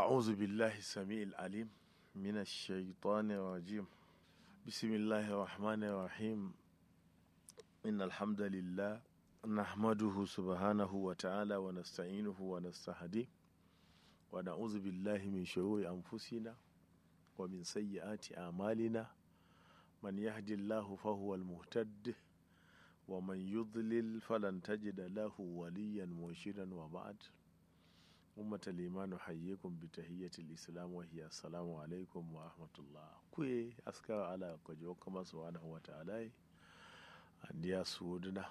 أعوذ بالله السميع العليم من الشيطان الرجيم بسم الله الرحمن الرحيم إن الحمد لله نحمده سبحانه وتعالى ونستعينه ونستهديه ونعوذ بالله من شرور أنفسنا ومن سيئات أعمالنا من يهد الله فهو المهتد ومن يضلل فلن تجد له وليا مرشدا وبعد أمة الإيمان نحييكم بتحية الإسلام وهي السلام عليكم ورحمة الله كوي أسكر على كجو كما سبحانه وتعالى أنديا سودنا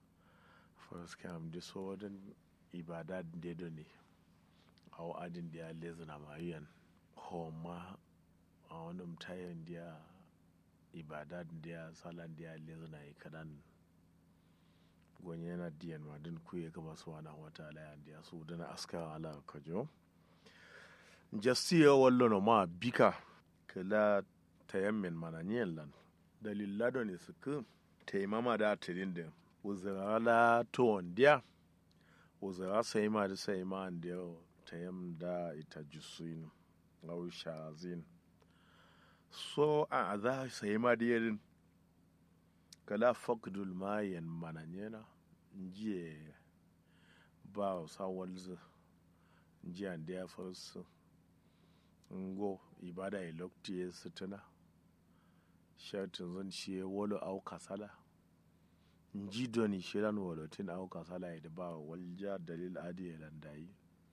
فرسكام دي سودن إبادات دي دوني أو أدن دي لزنا مايان هما أو نمتاين دي ibadat dia salan dia lezna kadan gonye yana diyan ma din kuye kama su wana wata ala yan dia su dana aska ala kajo jastiya wallo no ma bika kala tayammin mana nyen lan dalilla do ne suku taimama da tirin din uzara to dia uzara sai ma da sai ma an dia tayam da ita jusuin au shazin so a za sai ma da yarin kala fakdul mayan mananyena njiye ba sa walzu njiya da ya farsu ngo ibada ya lokti ya sutuna shatin zan shi ya wolo au kasala nji doni shiran wolotin au kasala ya da ba walja dalil adi ya landayi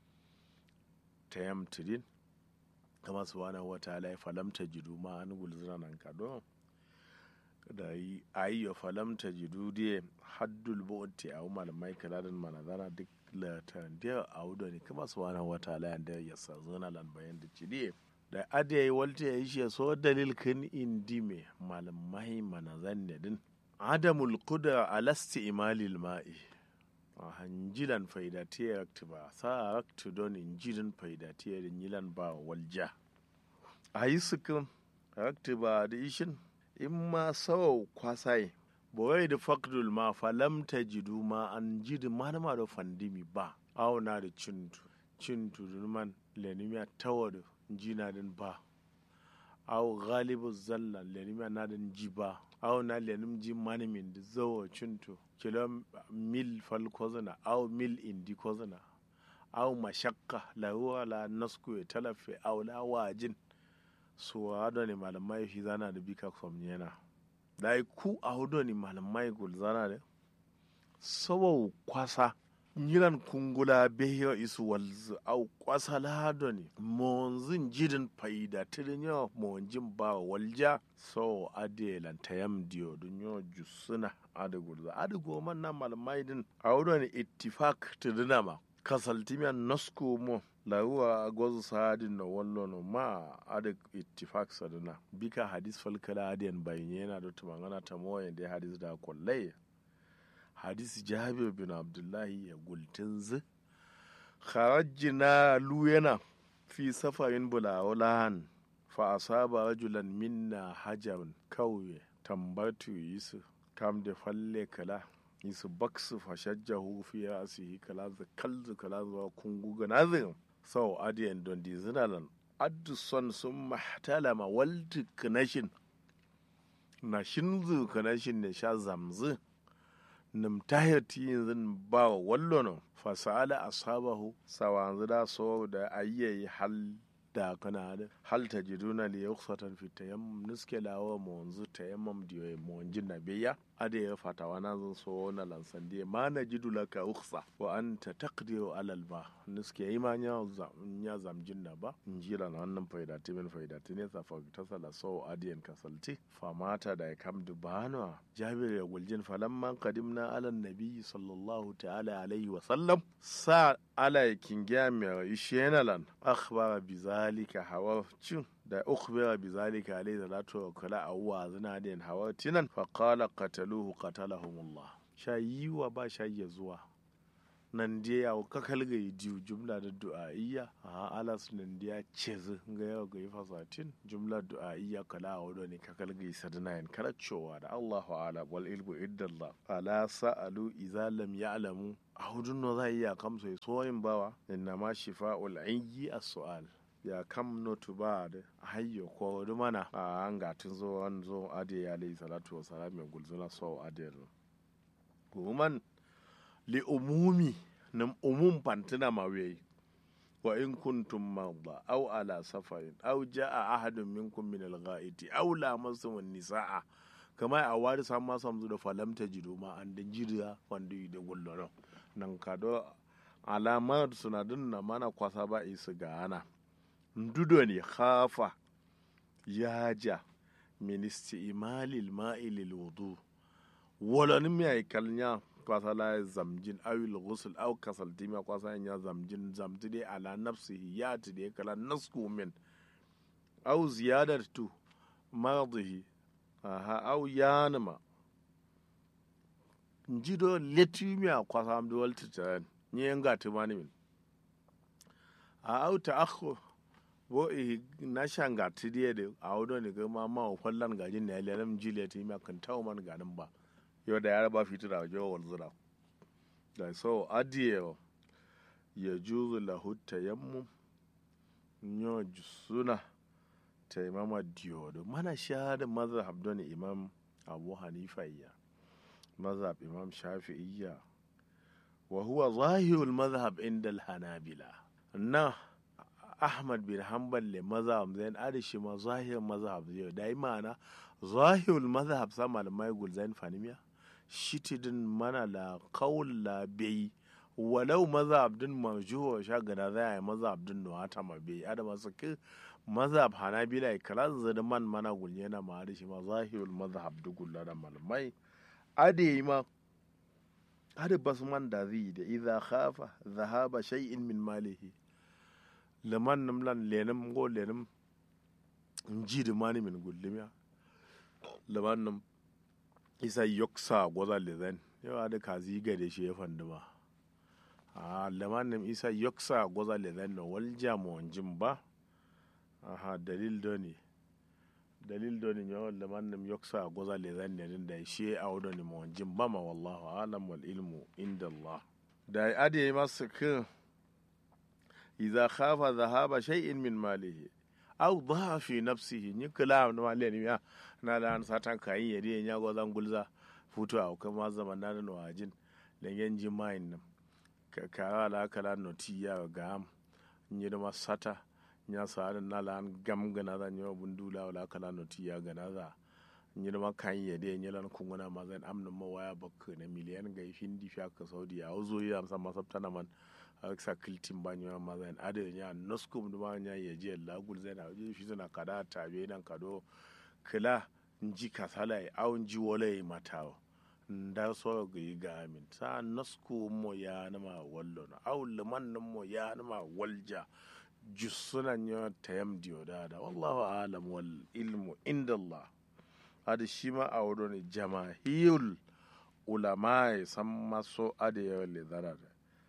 ta yam tidin kama su wani wata ala ya falamta jidu ma an gulzina nan kadon da yi ayyo falamta jidudiye haddul bo'otti a umar mai kaladin manazara duk latan da a wudo ne kuma su wani wata layan da ya sa zona lan bayan da cidiye da adiya yi walta ya yi shi so dalil kan indi me malamai manazan ne din adamul kuda alasti imalil ma'i a hanjilan faidatiyar rakti ba sa rakti don injilin faidatiyar yilan ba walja a yi sukin rakti ba da ishin in ma sawa kwasai bawai da fakdul ma falam ta jidu ma an jidi manama da fandimi ba auna da cintu cintu man lenimiya tawa da jina din ba aw galibu zalla lenimiya na din ji ba aw na lenim ji manimin da zawo cintu kilo mil fal kozana aw mil indi kozana aw mashakka la huwa la nasku ya talafe aw la wajin so hado ne malamai shi zana da bika kwamnyena da yi ku a hudu ne malamai gul zana da saboda kwasa yiran kungula behiyo isu walzu au kwasa lahado ne monzin jidin faida tirin yawa monjin ba walja so ade lantayam diyo dun yo jusuna ade gulza ade goman na malamai din a hudu ne ittifak tirina ma kasaltimiyan nasku mo lawuwa gwazu sadin na wallo no ma adak ittifak sadana bika hadis falkala adiyan bayin yana da tumangana ta moyen da hadis da kwallai hadis jabir bin abdullahi ya gultin zu kharajina luyana fi safarin bulawulahan fa asaba rajulan minna hajarun kauye tambatu yisu kam da falle kala yisu baksu fashajjahu fi rasihi kala za kalzu kala zuwa kungu ganazin sau adiyan don di zinalan addu son sun mahtalama walti kanashin na shinzu kanashin ne sha zamzu nim tahirti yanzu ba wa wallono fasala asabahu sawanzu da so da ayyayi hal da kana da hal ta jiduna li yukhsatan fi tayammum nuske lawa mo wanzu tayammum diyo mo wanjin na biya ade ya fatawa na zan so na lansan diye ma na jidu laka ukhsa wa anta taqdiru alal ba nuske yi ma nya nya zamjin na ba njira na wannan faida timin faida tine sa fa ta sala so adiyan kasalti fa mata da kam dubana jabir ya guljin falamman qadimna ala nabi sallallahu ta'ala alaihi wa sallam sa ala kingiya mai ishenalan akhbara bi zalika hawa cin da ukhbira bi zalika alayhi salatu wa kala awwa zina den hawa tinan fa qala qataluhu qatalahumullah shayiwa ba shayi zuwa nan dia ya ka kalga diu jumla da du'a'iyya a alas nan dia cez ga yau ga fasatin jumla du'a'iyya kala awdo ne ka kalga sadana yan kala cewa da Allahu ala wal ilmu iddallah ala sa'alu idza lam ya'lamu a hudun no za iya kamsa soyin bawa inna ma shifa'ul ayyi as-su'al ya kam notu ba da hayyo ko da mana a an gatin zo an zo ade ya alayhi salatu wa salam ya gulzuna so ade kuman li umumi nam umum pantina mawe wa in kuntum marda aw ala safarin aw jaa ahadun minkum min al-ghaiti aw lamastum an-nisaa kama a wari sam ma sam da falam tajidu ma an da jiriya wanda yi da gulloro nan kado alama sunadin na mana kwasa ba isu ga ana ndudo ne khafa yaja min isti'malil ma'i lil wudu wala ni mai kalnya kwasa la zamjin awil ghusl aw kasal tima kwasa ya zamjin zamti dai ala nafsihi ya ti dai kala nasku min aw ziyadatu madhihi aha aw yanma njido letimi kwasa am do walti tan ni nga timani min a aw ta'akhur bo i na shanga tidiye de a wudo ne ga ma ma fallan gajin ne lelam jile ti ma kan tawo man ganin ba yau da ya raba fitura jo wal zura da so adiye ya juzu lahu tayammum nyo suna taimama diyodo mana shahada mazhab don imam abu hanifa iya mazhab imam shafi'iyya wa huwa zahirul mazhab inda al-hanabila na ahmad bin hanbal le mazhab zain adishi ma zahir mazhab zai da imana zahirul mazhab sa malamai gulzain fanimiya shitidin mana la qaul la bai walau mazhab din marjuwa sha gana za yi mazhab din no hata ma bai adama su ki mazhab hanabila kalan zada man mana gulye na ma adishi ma zahirul mazhab dugulla da malamai ade ma ade bas man da zai da idza khafa dhahaba shay'in min malihi laman nam lan lenam go lenam nji da mani min gullimiya laman nam isa yoksa gwaza lezen yawa da kazi ga da shi ya fandi ba a laman nam isa yoksa gwaza lezen no wal jamuwan jin ba aha dalil doni dalil doni yawa laman nam yoksa gwaza lezen ne da shi a wadoni mawan jin ba ma wallahu alam wal ilmu inda Allah da ade masu kin إذا خاف ذهاب شيء من ماله أو ضاع في نفسه نكلا ما لين يا نالا ساتان كاين يدي نيا غوزان غولزا futu a kuma zaman na no ajin lengen jimain nam ka kara la kala no tiya gam nyi da sata nya sa na la an gam gana da nyo bundula wala kala no tiya gana da nyi da kan yede nyi lan kunguna ma zan amna ma waya bakka na miliyan ga hindi fi ka saudi a uzo ya amsa masabta na man sa kiltin ba nyɔ ma zan ade nya noskum duma nya ye je la gul zan a je shi zana kada ta be nan kado kila nji kasala au nji wole matawo nda so ga ga min sa nosku mo ya na ma wallo na au liman nan mo ya na ma walja jusuna nya tayam diyo da da wallahu alam wal ilmu inda Allah ade shi ma a wado ne jama'iyul ulama san maso ade ya le zarara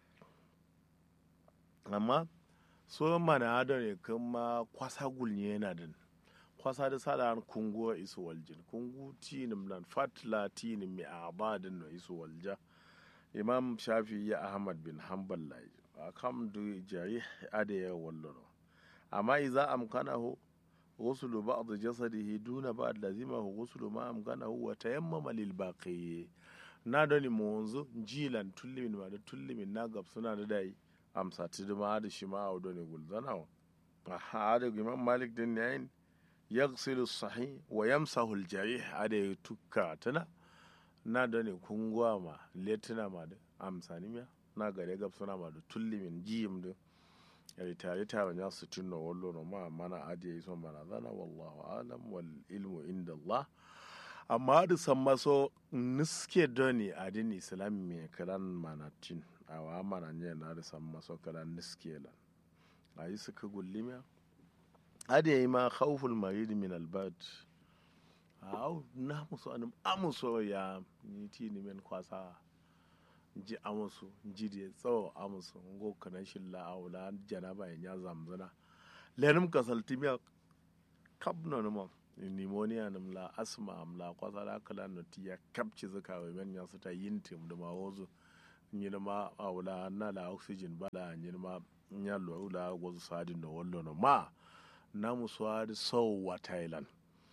amma so mana ado ne kuma kwasa gulni yana din kwasa da sada an kungo isu waljin kungu tinim nan fatla tinim mi abadin no isu walja imam shafi ya ahmad bin hanbal lai akam du jari ade ya wallono amma idza amkanahu غسل بعض جسده دون بعض لزمه غسل ما أمكنه وتيمم للباقي نادني منذ جيلا تلي من بعد تلي من ناقب سنة داي amsa ti ma da shi ma a ne gulzana wa a da imam malik din yayin yaghsilu sahih wa yamsahu al-jarih ada ya tukka tana na da ne kungwa ma letina ma da amsa ni miya na gare gab suna ma da tulli min jiyim da ya tare ta wanya su tunno wallo no ma mana ade yi son mana zana wallahu alam wal ilmu inda Allah amma da san maso niske doni adin islam me karan manatin awa mana nye na da san maso kala niskelan a yi suka gullimiya ade yi ma khawful marid min albad aw na musu anum amuso ya ni ti ni men kwasa ji amusu ji de tsawo amusu ngo kana shilla awla janaba ya zamzana lenum kasaltimiya kabno no pneumonia nim la asma am la kwasa la kala no tiya kapci zaka wa men ya suta yintim da ma wozo nyina ma awla na la oxygen bala nyina ma nya lo la go sadi no wallo no ma namu swadi sau wa thailand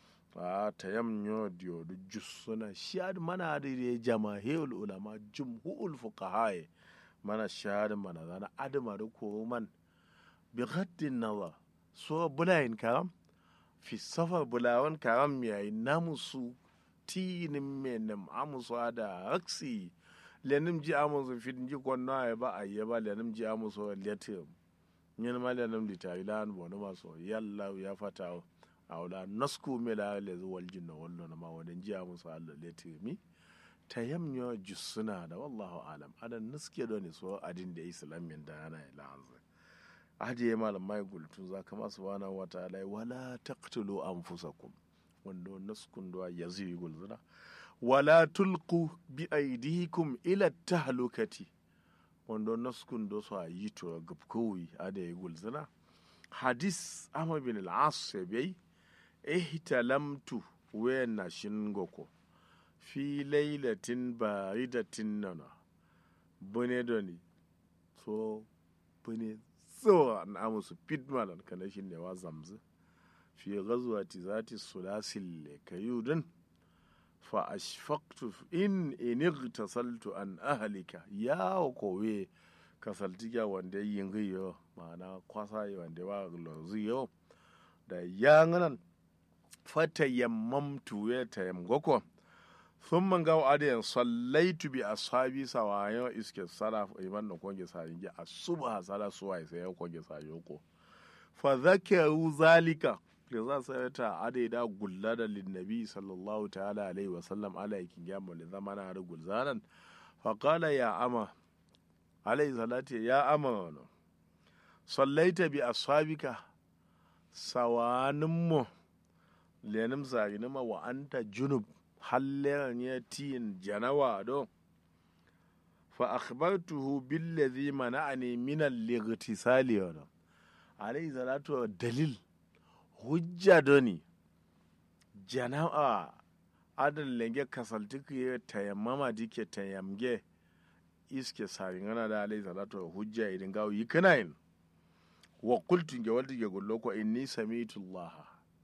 a tayam nyo dio du jussuna shad mana da ya jama'il ulama jumhul fuqaha mana shad mana zana adama da ko man bi ghaddin nazar so bulayin karam fi safar bulawan karam yayi namusu tinin menem amusu da raksi lenim ji amusu fit ji kwanna ya ba a yaba lenim ji amusu letim yin ma lenim litari lan bono maso yalla ya fata awla nasku me la le wal jinna wallo na ma wadan ji amusu Allah letimi tayamnyo jussuna da wallahu alam adan naske do ne so adin da islamin da ana ila anzu ajiye malam mai gultun za ka masu wana wata alai wala taqtulu anfusakum wanda naskun do yazi gulzuna wala tulqu bi aydikum ila tahlukati wanda naskun do so yi to gubkowi ade gulzuna hadis amma bin al-as bai ihtalamtu wa nashin goko fi lailatin baridatin nana bune doni so bune tsawa na musu pitmalan kana shi ne wa zamzu fi gazuwa ti zati sulasil kayudin fa ashfaqtu in inigtasaltu an ahlika ya kowe kasaltiga wanda yin giyo ma'ana kwasa yi wanda wa loziyo da yanganan fata yammamtu ya tayammako sun man gawo adiyan sallaitu bi ashabi sawayo iske sara iman da konge sa yinge asuba sara suwa sai ya konge sa yoko fa zakaru zalika da za su ta adai da gulla da linnabi sallallahu ta'ala alaihi wa sallam ala yakin gamu da zamana da gulzanan fa qala ya ama alaihi salati ya ama wano sallaita bi ashabika sawanin mu lenim zaginima wa anta junub halleran ya tiyin janawa don fa akhbartuhu billazi mana'ani min al-ightisali wa alayhi salatu dalil hujja doni janawa adan lenge kasaltiku ya tayammama dike tayamge iske saringana da alayhi salatu hujja idan gawo yi kanayin wa qultu ge walti ge gollo ko inni sami'tu allaha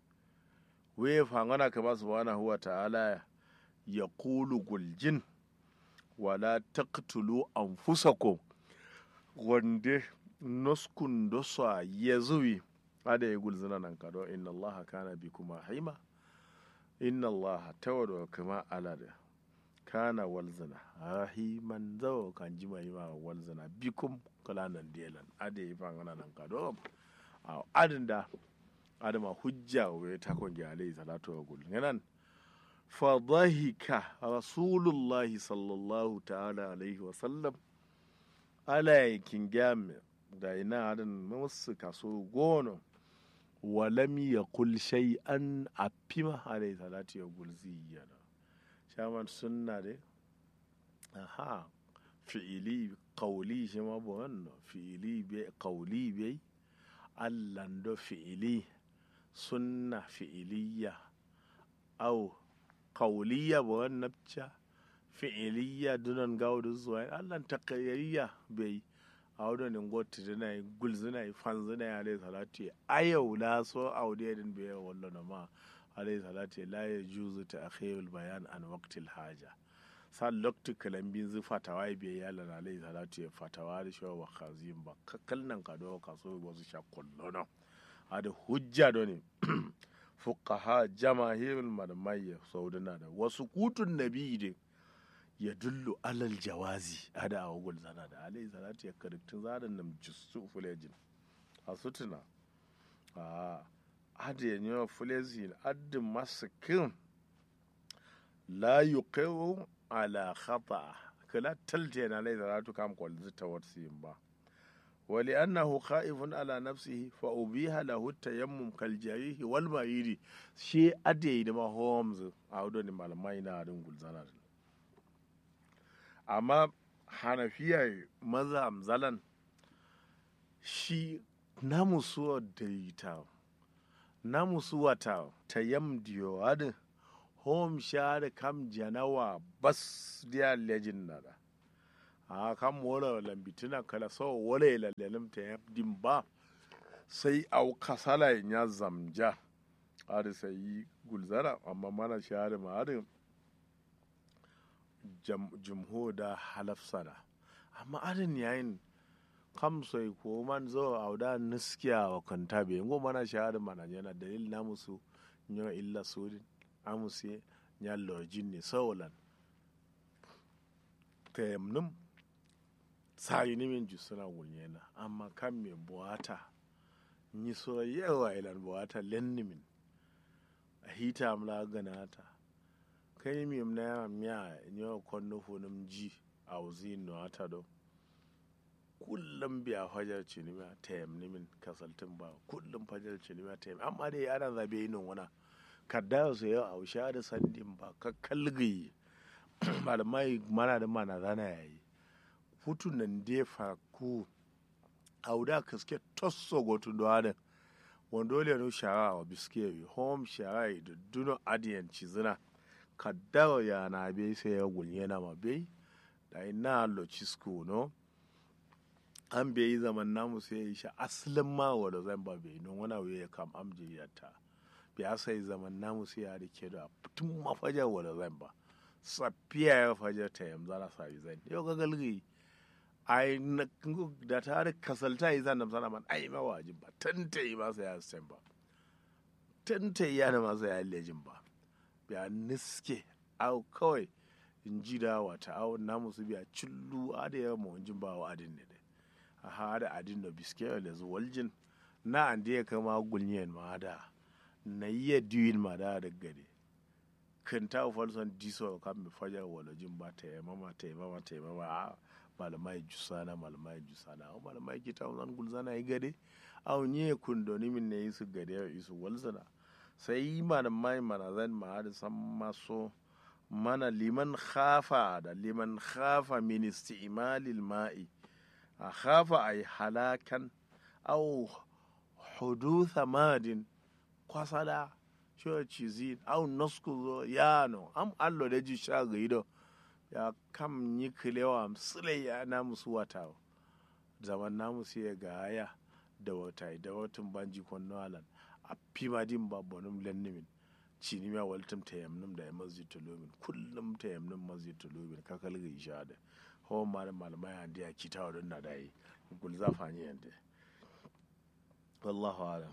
we fangana kama subhanahu wa ta'ala ya kulu guljin wala taqtulu anfusakum wande noskun dosa ya zuwi ada ya gulzina nan kado inna allaha kana bi kuma haima inna allaha tawado kama alada kana walzina rahiman zawo kan ji mai ma walzina bikum kalanan delan ada ya fangana nan kado a adin da adama hujja wa ta konge alayhi salatu wa gul yanan fa dhahika rasulullah sallallahu ta'ala alaihi wa sallam ala yakin game da ina adan musu kaso gono wa lam yaqul shay'an afima alayhi salatu wa gul ziyana shaman sunna de aha fi'ili qawli shi ma bo fi'ili be qawli be allando fi'ili sunna fi'iliya au kauliya ba wani nafca fi'iliya dunan gaudu zuwa allah takayyariya bai a wadda ne gota dina yi gulzina yi fanzina ya alai salatu ayau la so aude din bai wallo na ma alai salatu la ya juzu ta akhirul bayan an waqtil haja san lokti kalambin zu fatawa bai ya lana alai salatu ya fatawa da shi wa khazin ba kalnan ka do ka so wasu shakullo na ada hujja do ne fuqaha jamahirul malamai saudana da wasu kutun nabi de ya dullu alal jawazi ada a wagul zana da alayhi salatu ya kariktun zadan nam jisu fulejin a sutuna a ada ya nyawa fulejin addin masakin la yuqiru ala khata kala talte na alayhi salatu kam kwal zita warsiyin ba ولأنه خائف على نفسه فأبيها له التيمم كالجريح والمريض شيء أدي ما هومز أودو ni malamai na harin gulzana amma hanafiyar maza amzalan shi namu suwa daita namu suwa ta tayam diyo adin home share kam janawa bas dia legend nada a kan mola lambitina kala so wale lalelem ta ya dimba sai au kasala ya zamja ada sai gulzara amma mana shahada ma ada jumho da halafsada amma adin yayin kam sai ko man zo auda niskiya wa kanta be ngo mana shahada mana yana dalil na musu nyo illa sudin amusi nya lojin ne sawalan tayamnum sai ni min jusuna wunyena amma kan me buwata ni so yawa ilan buwata lennimin a hita amla ganata kai mi na ya miya nyo konno funum ji a wuzi no ata do kullum biya fajar cinima ta yamni min kasaltin ba kullum fajar cinima ta yamni amma dai ana zabe yin wana kadda su yau a wusha da sandin ba ka kalgayi malamai mana da mana zana yayi hutu nan dai fa ku auda kaske tosso gotu do ada wando le no shara wa biske home shara da duno adiyan cizina kadda ya na be sai ya gulye na ma be da ina lo cisco no an bai yi zaman namu sai ya yi shi asalin ma wadda zan ba bai non wani abu ya kam amjiyarta bai sai zaman namu sai ya rike da tun mafajar wadda zan ba safiya ya fajar ta yam zara sa yi zan yau ga galgi ai na da ta da kasalta yi zan namsana man ai ma wajin ba tanta yi masa ya sen ba tanta yi yana masa ya lejin ba biya niske au kawai in ji da wata au namu su biya cillu a da yawa mawajin ba wa adin ne dai a hada adin da biske da zuwaljin na an da ya kama gulniyan ma da na iya diwin ma da da gade kan ta falson diso kan mi fajar walajin ba ta yi mama ta yi mama ta yi mama a malamai jusana malamai jusana a malamai ki ta zan gulzana yi gade a nye kundoni min ne su gade ya isu walzana sai yi malamai mana zan ma da san maso mana liman khafa da liman khafa min isti'malil ma'i a khafa ay halakan aw hudutha madin kwasada sho chizin aw nosku zo yano am allo da ji sha gaido ya kam yi kilewa msile ya na musu wata zaman na musu ya ga haya da wata da watan banji kwanno alan a fima din babbanum lennimin cini ma waltum ta yamnum da masjid tulumin kullum ta yamnum masjid tulumin ka kalga isha da hawan ma da malamai handi ya kita wa don na dai gul za fani yanda wallahu alam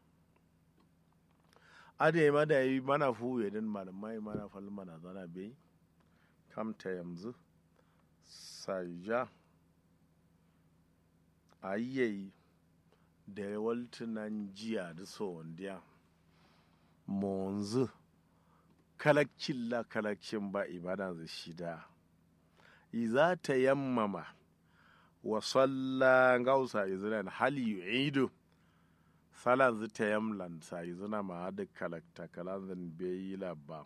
ade ma da yi mana fuwe din malamai mana fal mana zana bai kam ta yanzu saja ayyayi da waltunan jiya da so wandiya monzu kalakcin la kalakcin ba ibada za shida iza ta yammama wa salla gausa izina hali yu'idu salan zu ta yamlan sa izina ma da kalakta kalan zan bai labba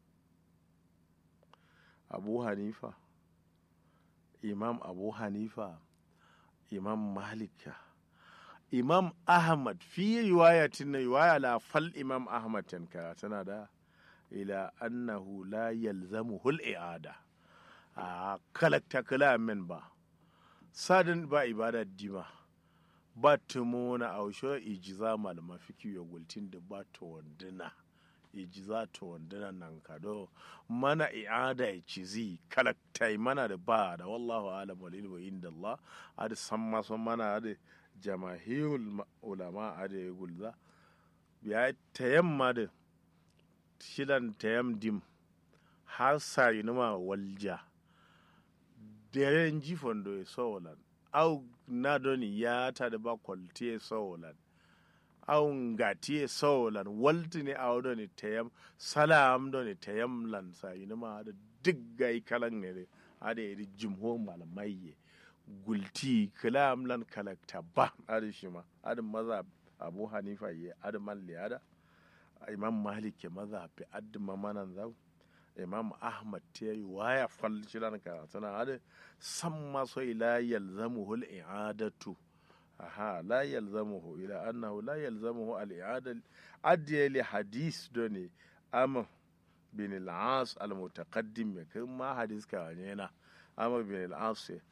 abu hanifa imam abu hanifa imam malika imam ahmad fi riwayatin na riwaya la fal imam ahmad tanka tana da ila annahu la yalzamu hul i'ada a kalakta kalamin ba sadin ba ibada dima ba tumona ausho ijiza malama fiki ya gultin da ba to wanduna ijiza to wanduna nan kado mana i'ada ya cizi kalakta mana da ba da wallahu alam wal ilmu inda Allah adi san maso mana adi jamahirul ulama adi ya gulza ya tayamma da shidan tayam dim har sari numa walja deren jifon do sowolan au na doni ya ta da ba kwalti sowolan au ngati sowolan walti ne au doni tayam salam doni tayam lan sari numa da diggai kalan ne ada yi jimho malamai gulti kalam lan kalakta ba ada shi ma ada maza abu hanifa ye ada man liyada imam malik ke maza fi addima manan zau imam ahmad ta yi waya fal shiran ka tana hada san maso ila yalzamuhu al-i'adatu aha la yalzamuhu ila annahu la yalzamuhu al-i'ada adiya li hadis doni am bin al-as al-mutaqaddim me kan ma hadis ka ne na am bin al-as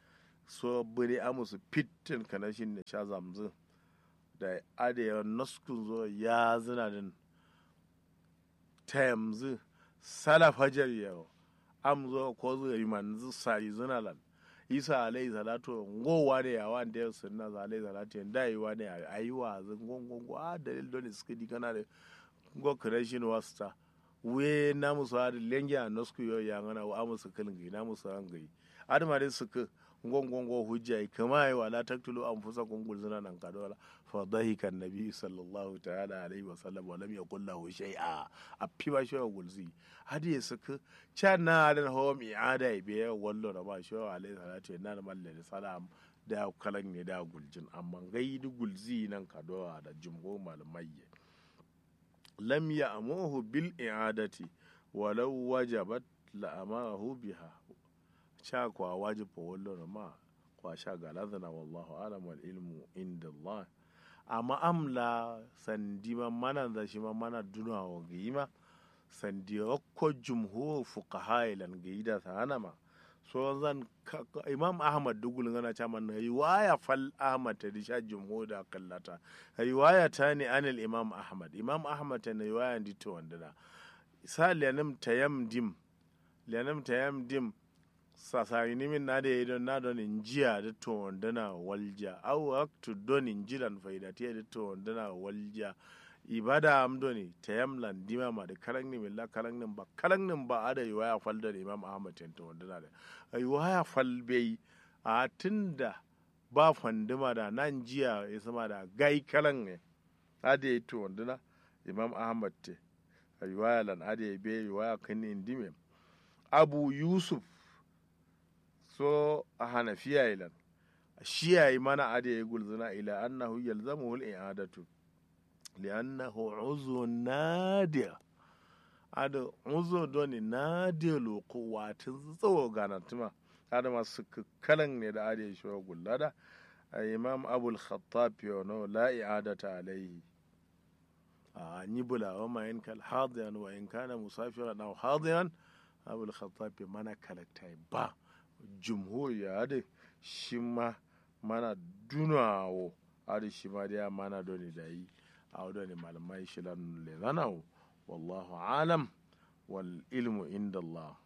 so buri amusu fitin kanashin ne sha zamzu da adewa naskun zo ya zina din ta yamzu sala fajar yau am zo ko zo yi manzu sari zina lan isa alayhi salatu ngowa ne yawa da yau sunna za alayhi salatu da yi wa ne ayi wa zin gongongo a dalil dole suka di kana da go creation wasta we na musu hadi lengi a nasku yo ya ngana wa amusu kalin na musu an gai adama dai suka ngongongo hujja kama yi wala taktulu anfusakum qul zina nan kadola fa dhahika annabi sallallahu ta'ala alaihi wa sallam wa lam yaqul lahu shay'a a piba shi wa gulzi hadi ya suka cha na adan ho mi ada be wallo da ba shi wa alaihi salatu na malle salam da kalan ne da guljin amma gaidu gulzi nan kadola da jumgo malamai lam ya'muhu bil i'adati walau wajabat la'amahu biha sha kwa wajib wallo ma kwa sha galadana wallahu alam wal ilmu inda Allah amma amla sandi ma mana da shi ma mana duna wa gima sandi ko jumhur fuqaha ilan gaida sana ma so zan imam ahmad dugul ngana cha man riwaya fal ahmad ta disha jumhur da kallata riwaya ta ne anil imam ahmad imam ahmad ta ne riwaya dito wandana sa lanam tayamdim lanam tayamdim sasari nimin na da ya don na don in jiya da to wandana walja au aktu don in jiran faidatiya da to wandana walja ibada am doni tayamlan dima ma da karan ni milla karan nin ba karan nin ba ada yiwaya fal da imam ahmad tan to wandana da yiwaya fal bai a tunda ba fandima da nan jiya ya sama da gai karan ne ada ya to wandana imam ahmad te yiwaya lan ada ya bai yiwaya kan indime abu yusuf so a hanafiya ilan shi yayi mana ade ya gulzuna ila annahu yalzamuhu al-i'adatu li'annahu uzu nadir ada uzu doni nadir loko watin tsawo ganatuma ada masu kalan ne da ade shi wa gullada imam abul khattab yono la i'adata alayhi a ni bula wa ma in kal hadiyan wa in kana musafiran aw hadiyan abul khattab mana kalaktai ba jumhur ya da shi ma mana dunawo ada shi ma da mana doni da yi a doni malamai shi lan le zanawo wallahu alam wal ilmu inda Allah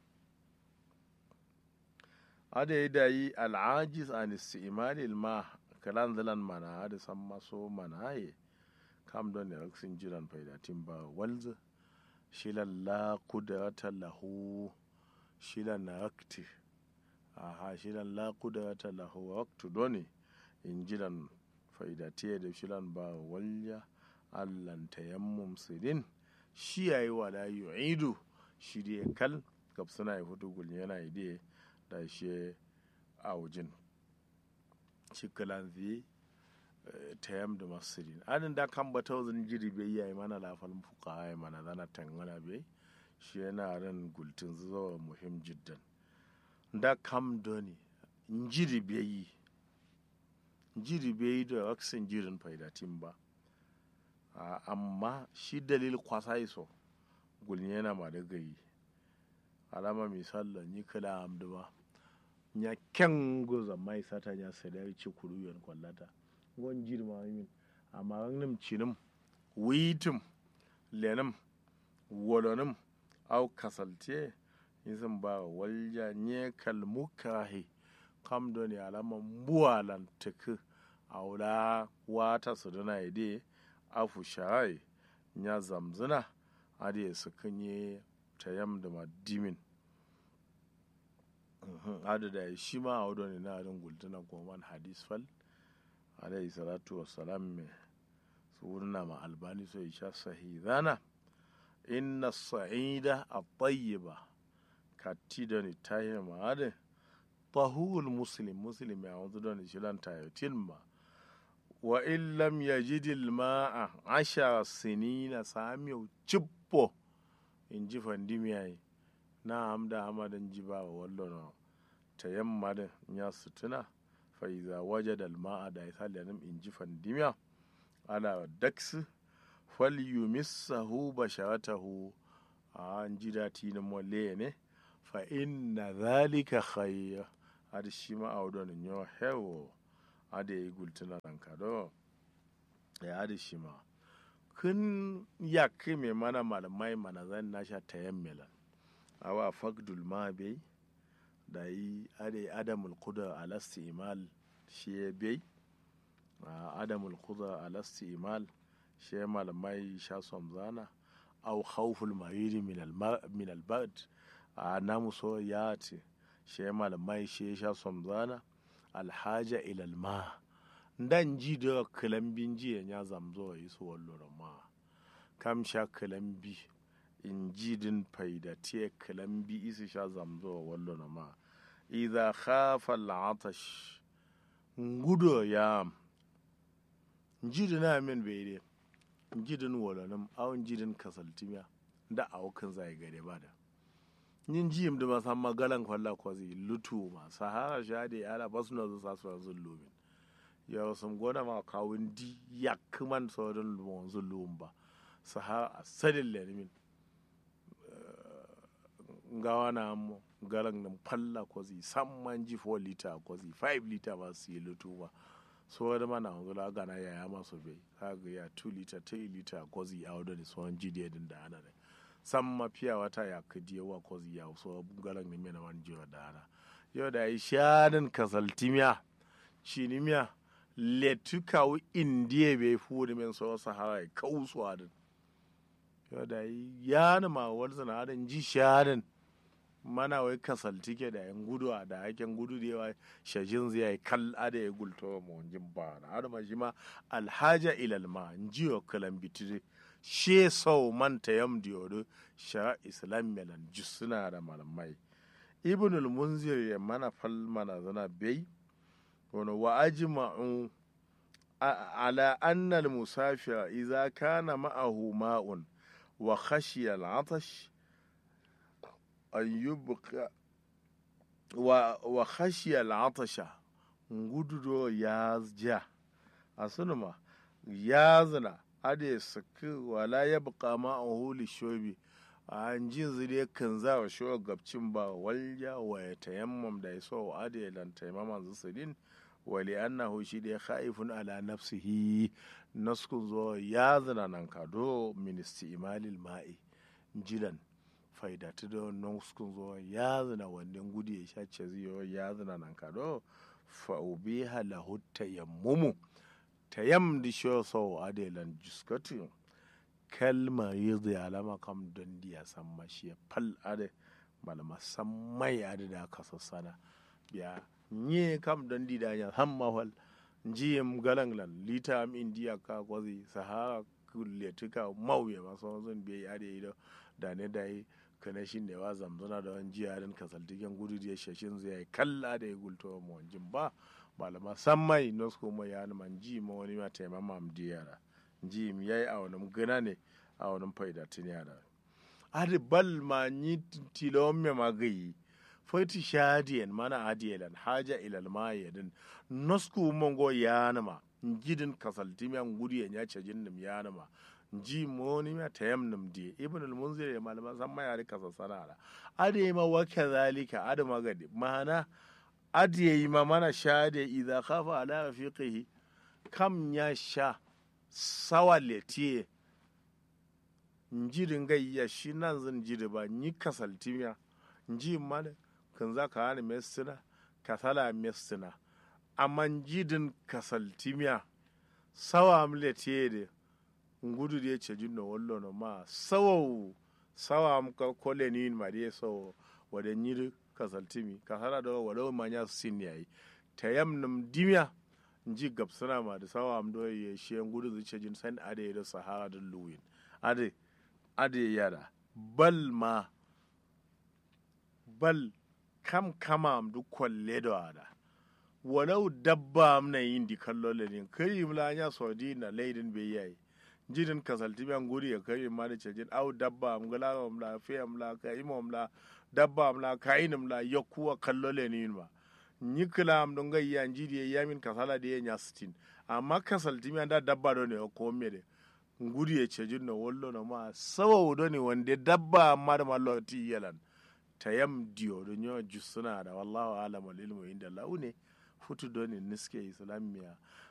ada yi da yi al'ajiz an istimali ma kalan zalan mana ada san maso mana ye kam doni raksin jiran faidatin ba walza shilan la kudrata lahu shilan rakti aha shilan la kudrata lahu waqtu doni injilan faidatiye da shilan ba walya allan tayammum sidin shi yayi wala yu'idu shi dai kal gab suna yi hudu gul yana ide da shi a wujin shi kalan zi tayam da masirin adin da kan bata wazin jiri bai yayi mana lafal fuka ya mana zana tangana bai shi yana ran gultin zuwa muhim jiddan da kam doni njiri beyi njiri beyi da waksin jirin faidatin ba amma shi dalil kwasa iso gulni yana ma da gayi alama misalla ni kala amdu ba nya ken goza mai sata nya sadari ci kuru yon kwallata gon jiri ma min amma nim cinim witim lenim wolonim au kasalte izin ba walja nye kalmukahi kam doni alama mbuwalan tuku aula wata su duna ide afu shayi nya zamzina ade su kunye tayam da madimin adu da shi ma a wadda ne na adin gultuna goman hadis fal alayhi salatu wassalam me su wurna ma albani so isha sahidana inna sa'ida at-tayyiba katti da ni ta yi ma'adin tahul muslim muslim ya wanzu da ni shilan tayotin ma wa in lam yajidil ma'a ashara sinina samiyo cippo in ji fandimiyayi na hamda hamadan ji ba wa wallo na tayamma da ya sutuna fa iza wajada al ma'a da ya saliyanim in ji fandimiya ala daksu fal yumissahu basharatahu a an ji dati na mole ne fa inna zalika khayr adi shi ma a wadon nyo hewo adi yi gultuna nan kado ya adi shi ma kun ya mai mana malamai mana zan nasha tayammela awa fagdul ma bai da yi adi adamul kuda alasti imal shi ya bai adamul kuda alasti imal shi ya malamai sha somzana au khawful mariri min albad a namu so ya ce shi ya malamai shi ya sha somzana alhaja ilal ma dan ji da kalambin ji ya zamzo yi su wallo ma kam sha kalambi in ji din faida te kalambi isi sha zamzo wallo ma idza khafa al'atash ngudo ya jidin min bai dai jidin wolonim awon jidin kasaltimiya da awukan zai gare ba da yin jiyim da masan magalan kwalla kwazi lutu ma sahara shade ala basu na zuwa su yanzu lumin ya sun gona ma kawun di ya kuman sauran lumon zulum ba sahara a sadin lenimin gawa na mo galan nan falla kwazi samman ji 4 liter kwazi 5 liter ba su yi lutu ba so wani mana hangula gana ya ya masu bai kaga ya 2 liter 3 liter kwazi a wadda ne tsohon jidiyar din da ana ne san mafiya wata ya kadi yawa kwazi ya so galan ne mai na wani jiwa da ana yau da yi shanin kasaltimiya cinimiya letu kawo indiya bai fi da min so sahara ya kawo su adin yau da yi yana ma wani sana'adin ji shanin mana wai kasalti ke da yan gudu a da haken gudu da yawa shajin zai yi kal ada ya gulto ma wajen ba na har ma shi ma alhaja ilal ma jiyo kalan bitire she sau manta yam diyodo shara islam melan suna da malamai ibnul munzir ya mana fal mana zana bai wani wa ajma'u ala anna al musafira idza kana ma'ahu ma'un wa khashiya al-atash an yubqa wa, wa khashiya al'atasha ngududo ya ja a sunuma ya zina ade saki wala ya buka ma a huli shobi a an jin zire kan za wa shi gabcin ba walja wa ya tayammam da ya so ade lan tayammama zusulin wali annahu shi da ya khaifun ala nafsihi naskun zo ya zina nan kado ministi imalil ma'i jilan faidatu da nuskun zo ya zina wannan gudu ya sha ce ziyo ya zina nan kado fa'ubi halahu tayammumu tayam di sho so adelan juskatu kalma yi alama kam don diya san mashi fal ade malama san mai ade da aka sassana biya nye kam don di da ya san mahal jiyem galanglan lita am indiya ka kwazi sahara kulletuka mauye masu zan biya ade ido da ne da yi kana shi ne wa zamzana da wani jiyarin kasaltiken gudu da shashin zai yi kalla da ya gulto ma wanjin ba malama san mai nosko mai ya man ji ma wani ma taima ma diyara ji mi yayi a wani gana ne a wani faida tun yara adi bal ma ni tilon me magayi fati shadiyan mana adiyalan haja ilal ma yadin nosko mongo ya ma jidin kasaltimiyan gudu ya nya jin nim ya ma ji moni ma tayam nim di ibn al munzir ya malama san ma yare kasa sanara ade ma wa kadhalika ade magadi mana ade yi ma mana shade idza khafa ala rafiqihi kam ya sha sawa letiye njirin gayya shi nan zan jiri ba ni kasaltimiya nji male kan za ka hani mestina kasala mestina amma jidin kasaltimiya sawa amletiye de ngudu de ce jinno wallo no ma sawa sawa am ka kole ni ma de so wada nyiri kasaltimi kasala do wada ma nya sin yayi tayam num dimya nji gabsana ma da sawa am do ye she ngudu zu ce jin san ade da sahara da luwin ade ade yara bal ma bal kam kama am du kolle do ada walau dabba am na yin di kallo lenin kai mla nya sodi na leidin be yayi jidin kasalti ban guri ya kai ma da cejin au dabba am gala am la fe am la ka imo am la dabba am la ka inam la yakuwa kallo lenin ma nyikla am don ga yan jidi ya min kasala de nya sitin amma kasalti mi da dabba do ne ko me de nguri ya cejin no wollo no ma sawa do ne wande dabba amma da mallo ti yalan tayam diyo don yawa suna da wallahu alam wal ilmu inda lau ne futu doni niske islamiya